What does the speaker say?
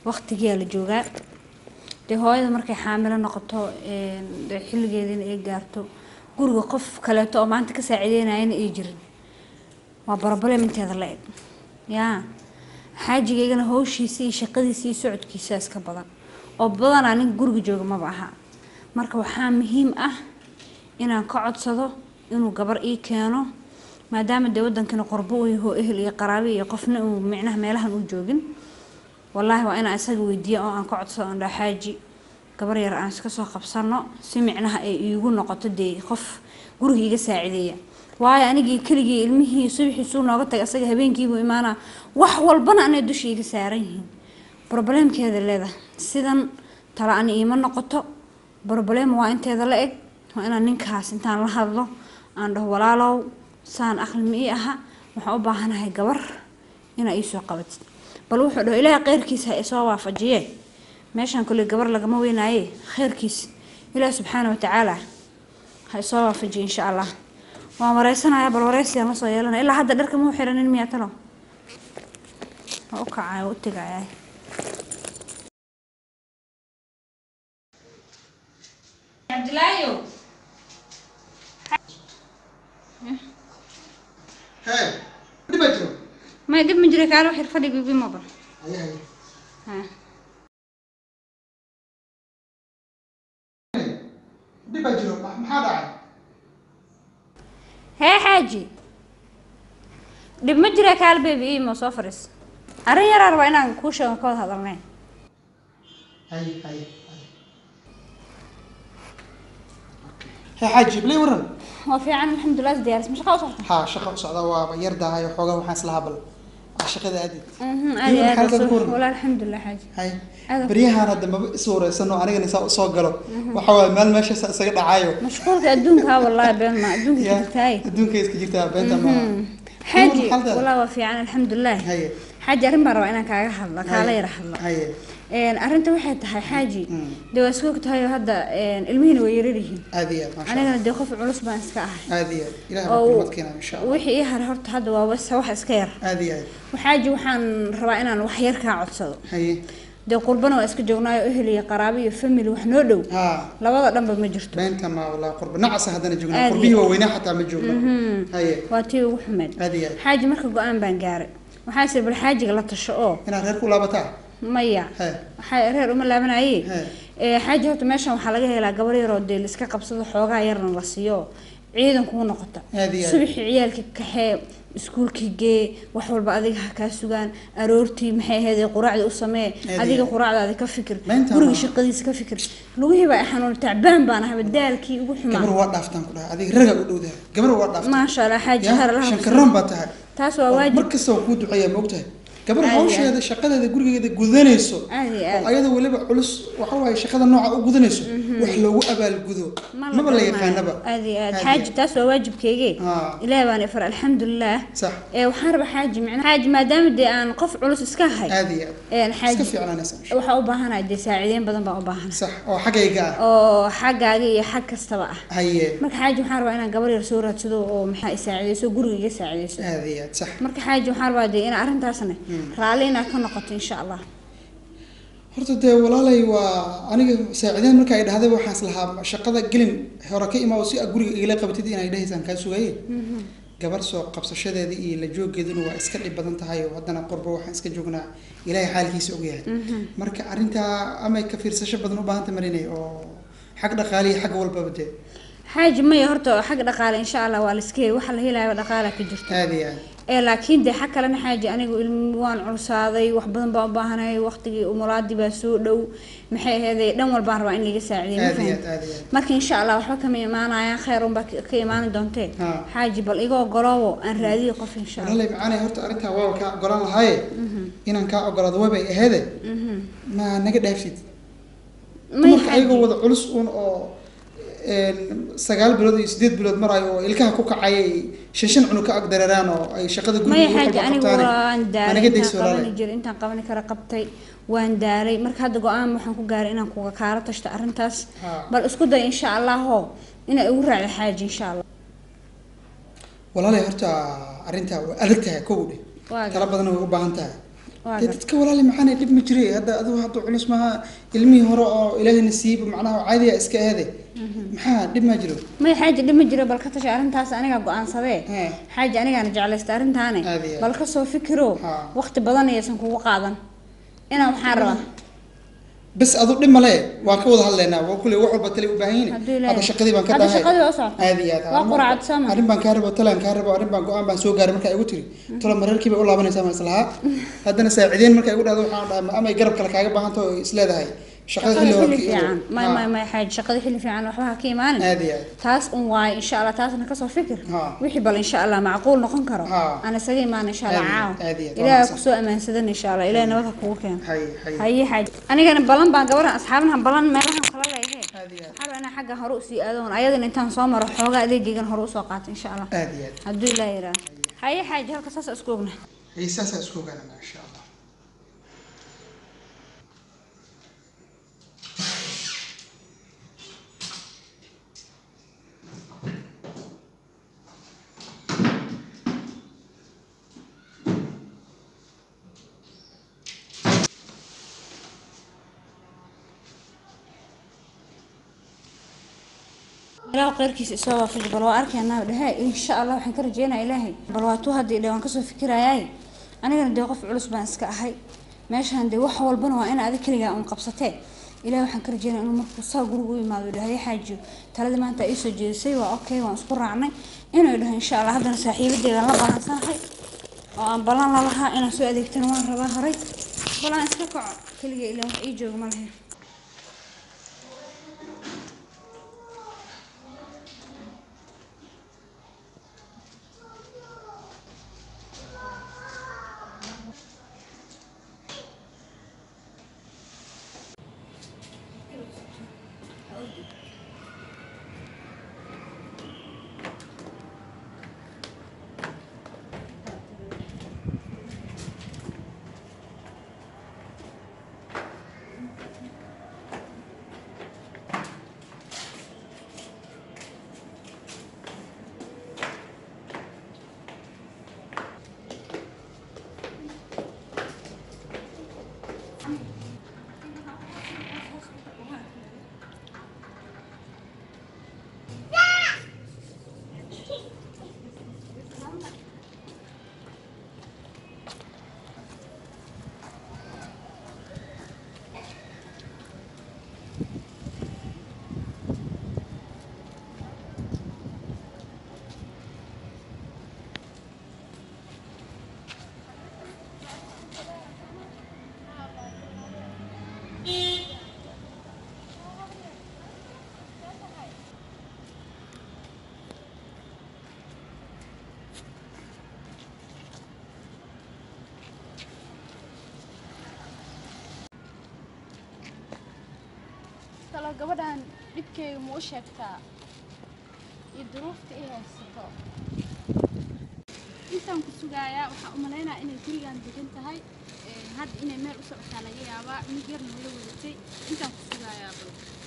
waqtigiyaa la joogaa dee hooyada markay xaamilo noqoto een, dee xilligeedina ay gaarto guriga qof kaleeto oo maanta ka saaciideynayana ay jirin waa barabalem inteeda la eg yaa xaajigaygana howshiisa iyo shaqadiisa iyo socodkiisa iska badan oo badanaa ninka guriga jooga maba aha marka waxaa muhiim ah inaan ka codsado inuu gabar ii keeno maadaama dee wadankana qorbo uu yaho ehel iyo qaraabi iyo qofna uu micnaha meelahan uu joogin wallaahi waa inaan isaga weydiiya oo aan ka codsado aan dhaho xaaji gabar yar aan iska soo qabsano si micnaha ay iigu noqoto dee qof guriga iga saacideeya waayo anigii keligii ilmihii subaxiisuu nooga tagay asaga habeenkiibuu imaanaa wax walbana anay dusha iga saaran yihiin brobleemkeeda leedahay sidan tala ani iima noqoto broblem waa inteeda la eg waa inaan ninkaas intaan la hadlo aan dhaho walaalow saan aqli ma ii aha waxaan u baahanahay gabar inaa iisoo qabatid bal wuxuu dhaho ilaahay kheyrkiisa ha isoo waafajiye meeshaan kule gabar lagama weynaaye kheyrkiis ilaahi subxaana watacaala ha isoo waafajiye insha allah waan wareysanaya bal wareysigaan la soo yeelanaya ilaa hadda dharka muu xiranin miyaa talo waa u kacaya waa u tegaya cabdilaayo hee dhiba jiro may dhib ma jira kaalo xir fadhiga igu maba Haya, haya. ha dhiba jiro ma- maxaa dhacay hee xaaji dhib ma jira kaal bebi iimo soo fadhiis arrin yaraa rabaa inaan kuu sheego ka wada hadalnay hay hay hay hee xaaji blay waran waa fiican alxamdulilah is diyaaris ma shaqa u socota haa shaqa u socda waa yar dahay xoogaa waxaan isla habal waa shaqada aadid Mhm, aad Iyo iyo aad maxaa baa ka soo- waran? walaa alxamdulilah xaaji hay Aad- baryahan hadda maba is wareysano anigana saa usoo galo waxa waaye meel meeshaas isaga dhacayo mashquulka adduunka wallahi been ma adduunka Ya, jirtaay adduunka iska jirtaa beenta ma xaaji maxaa la- walaa waa fiican alxamdulilah haye xaaji arrin baan rabaa inaan kaaga hadlo kaala yara hadlo haye Een, arrinta waxay tahay xaaji Mm. dee waa iska ogtahay oo hadda een, ilmihiina way yarar yihiin aad iyo aad maasha anigana dee qof culus baan iska ahay Allah. aad iyo aad ilaah baa oo kulmad keenaa insha allah wixii ii haray horta hadda waa bas wax iska yar aad iyo aad xaaji waxaan rabaa inaan wax yar kaa codsado haye dee qurbana waa iska joognaayo ehel iyo qaraabi iyo family wax noo dhow haa labada dhanba ma jirto beenta ma walaa qurba nacasa haddana joogna Aad qurbihii iyo- waaweynaa xataa ma joogno haye waa tii ugu xumeed aad iyo aad xaaji marka go-aan baan gaaray waxaa sir bal xaajiga la tasho oo inaad reer ku laabataa maya he waxaa reer uma laabanaye he ee xaaji horta meeshan waxaa laga helaa gabar yaroo dee la iska qabsado xoogaa yarna la siiyo ciidan kuu noqota Aad iyo aad. subaxii ciyaalka kaxee iskuulkii gee wax walba adiga ha kaa sugaan aroortii maxay ahayd quraacda u samee iyo adiga aad. quraacdaada ka fikir Maanta guriga ma- shaqadiisa ka fikir lugihii baa i xanuun tacbaan baan ahaba daalkii ugu gabar xumaa waa dhaaftaan ku dhahay adiga raga u dhowdahay gabar waa dhaaftaan maasha allah xaaji Ya, har laha shankaroon baa tahay taas waa waajib mar kasta waa kuu duceeyaa ma ogtahay gabar Aad iyo hawsheeda shaqadeeda gurigeeda gudanayso aad iyo oo aad ayada weliba culus waxa waaye shaqada nooca u gudanayso wax loogu abaalgudo maba la garanayo. yaqaanaba aad iyo aad Aad iyo xaaji taas waa waajibkeyge Haa. ilaahi baan ifar alxamdulilah sax ee waxaan rabaa xaaji micnaha xaaji maadaama dee aan qof culus iska ahay aad iyo aad een iska xaaji fiicnaanaysa insha waxaa u baahanahay dee saaciideyn badan baan u baahanahay sax oo xaggayga ah oo xaggaaga iyo xag kastaba ah haye marka xaaji waxaan rabaa inaan gabar yar soo raadsado oo maxaa i saacideyso guriga iga saacideyso aad iyo aad sax marka xaaji waxaan rabaa dee in arrintaasna raalli inaad ka noqoto insha allah horta dee walaalay waa aniga saaciideen marka ay dhahday waxaan islahaa shaqada gelin hore ka imaa si aad guriga igala qabatid inay dhahaysaan kaa sugaye gabar soo qabsashadeeda iyo la joogeeduna waa iska dhib badan tahay oo haddana qorbo waxaan iska joognaa ilaahay xaalkiisa ogyahay marka arrintaa amay ka fiirsasho badan u baahanta marinay oo xag dhaqaaliya xagga walbaba dee xaaji maya horta xag dhaqaale insha allah waa la iska heli waxa la helayo dhaqaala ka jirto aad iyo aad ee laakiin dee xag kalena xaaji anigu ilmi waan culsaaday wax badan baan u baahanahay waqtigii umulaadii baa soo dhow maxay aheeday dhan walbaan rabaa in laga saacideeyo ma aad iyo fahamtid? aad aad iyo aad marka insha allah waxba kama imaanayaan kheyr unbaa ka ka imaani doontee Haa. xaaji bal iga ogoloobo aan raadiyo qof insha allah walaalay macaanay horta arrintaa waaba kaa ogolaan lahaaye inaan kaa ogolaado wabay aheede ma naga dhaafsid may dumarka xaaji ayagoo wada culus un oo een, sagaal bilood iyo sideed bilood marayo oo ilkaha ku kacay ay shan shan cunug ka ag dareeraan oo ay shaqada maya guriga xaaji anigu waan daalay naga intaan dayso qabani walaalay jiray intaan qabani kara qabtay waan daalay marka hadda go-aan waxaan ku gaaray inaan kuga kaala tashto arrintaas Haa. bal isku day insha allaho inay igu raacdo xaaji insha allah walaalay horta arrintaa waa adag tahay kow dhe Waa tala badan way u baahan tahay Waa dee gar- dadka walaali maxaana dhib ma jiray hadda adigu hadda culus maaha ilmihii hore oo ilaahayna siiba macnaha caadiya iska aade maxaa dhib ma jiro may xaaji dhima jiro bal ka tasha arrintaas anigaa go-aansadee Hee. xaaji anigaana jeclaysta arrintaane Aad iyo aad. bal kasoo fikiro Haa. waqti badan ayaysan kugu qaadan inaa maxaa rabaa bas adu dhib male waa ka wada hadlaynaa waa kule wax walba tale u baahan yihiin Hadduu ilaahay- hadda shaqadii baan ka Hadda dhahay shaqadii waa socota. aad iyo aad Waa quraacad soo ma? arrin baan kaa rabo talaan kaa rabo arrin baan go-aan baan soo gaaray markaa igu tiri tolo mareerkii bay u laabanaysaa maan islahaa haddana saacideyn markaa igu dhahdo waxaan dhahay ama ay garab kale kaaga baahan taho is leedahay shaqada shaqada xilli hore xilli ka fiican igu- may Haa. may may xaaji shaqada xilli fiican waxba ha ka imaanin aad iyo aad taas un waaye insha allah taasna kasoo fikir Haa. wixii bal insha allah macquul noqon karo Haa. aan isaga imaan insha allah Aad iyo- caawa aad iyo aad. ilaaha Waa kusoo ammaansadan insha allah ilaah nabad ha kugu keeno hay hay haye xaaji anigana balan baan gabaran asxaabnahan balan meelahan kala leeyahe aad iyo aad waxaa rabaa inaan xagga hore usii aadoon ayadana intaan soo maro xoogaa adeegaygan hore usoo qaato insha allah aad iyo aad hadduu ilaah yidhaah haye xaaji halka saas isku ogna hay saasaa isku ogaanana insha allah ilaah khayrkiisa isoo waafaji bal waa arkaynaa dhehe insha allah waxaan ka rajeynaya ilaahay bal waa tuu haddii dhe waan kasoo fikirayaay anigana dee qof culus baan iska ahay meeshaan dee wax walbana waa in adig keligaa un qabsatee ilaah waxaan ka rajeynaya inuu markuu saa guriga u imaado dhahay xaajiyo taladii maanta ii soo jeedisay waa okay waan isku raacnay inuu dhaho insha allah haddana saaxiibadeedan la balansanahay oo aan balan lalahaa inaan soo adeegtana waan rabaa horay bal aan iska kaco keliga ilaa wax ii jooga ma lahayn talo gabadhan dhibkeyga ma u sheegtaa iyo duruufta i haysato intaan ku sugaayaa waxaa u malaynaya inay gurigan degan tahay Een, hadda inay meel u socotaa laga yaabaa mid yar noola wadatay intaan ku sugaayaa bal